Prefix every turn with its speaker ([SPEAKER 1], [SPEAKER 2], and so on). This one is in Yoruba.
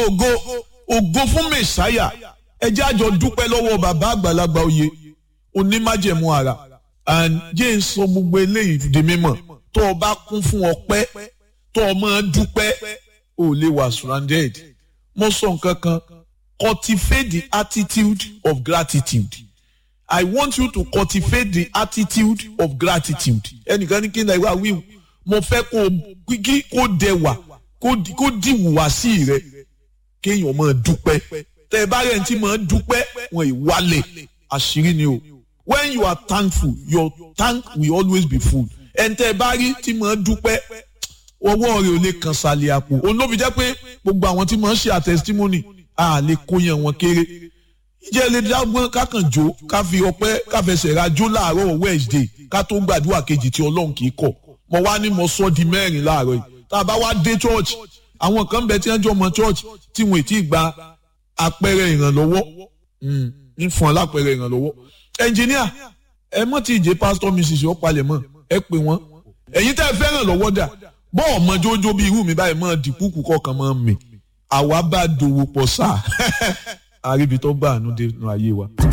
[SPEAKER 1] ògo ògo fún mẹ̀sáyà ẹ jẹ́ àjọ dúpẹ́ lọ́wọ́ bàbá àgbàlagbà oyè onímájẹ̀mú ara and jẹ́ ń sọ gbogbo eléyìí di mímọ̀ tó o bá kún fún ọpẹ́ tó o máa dúpẹ́ ò lè wà surrounded mo sọ nǹkan kan cultivate the attitude of gratitude I want you to cultivate the attitude of gratitude ẹnìkan ní kí n náà wí mo fẹ́ kó kí kó dẹwà kó dìwùwà sí rẹ kéèyàn máa dúpẹ́ tẹ ẹ bá rẹ̀ ń tí máa dúpẹ́ wọn ìwálẹ̀ àṣírí ni o when you are thankful your tank will always be full ẹ̀ ń tẹ ẹ bá rí tí máa dúpẹ́ ọwọ́ rẹ̀ ò lè kàn sàlẹ̀ àpò òun ló fi jẹ́ pé gbogbo àwọn tí máa ń ṣe àtẹ̀sítímọ́nì a lè kó yẹn wọn kéré ìjẹ́ lè dágbọ́n kákan jó ká fi ọpẹ́ ká fẹsẹ̀ ra jó láàárọ̀ Wednesday ká tó gbàdúrà kejì tí Ọlọ́run kì í kọ̀ mo wá ní mo sọ di mẹ́rin láàárọ̀ yìí tá a bá wá dé church àwọn kan bẹ tí wọ́n jọ mọ church tí wọ́n ti gba àpẹẹrẹ ìrànlọ́wọ́ ń fún ọ lápẹẹrẹ ìrànlọ́wọ́ ẹnjìníà ẹ mọ̀ tí ìjẹ́ pásítọ̀ mrs ọ̀pálẹ̀ mọ̀ ẹ pè wọ́n ẹ̀yin tẹ́ ẹ fẹ́ràn lọ́wọ́ dà bọ́ọ̀ mọ jójó bí irú mi báyìí mọ̀ dìpúkù kọ̀ọ̀kan mọ̀ mi àwa bá dòwò pọ̀ sáà àríbi tó gbà àánú dé nínú ayé wa.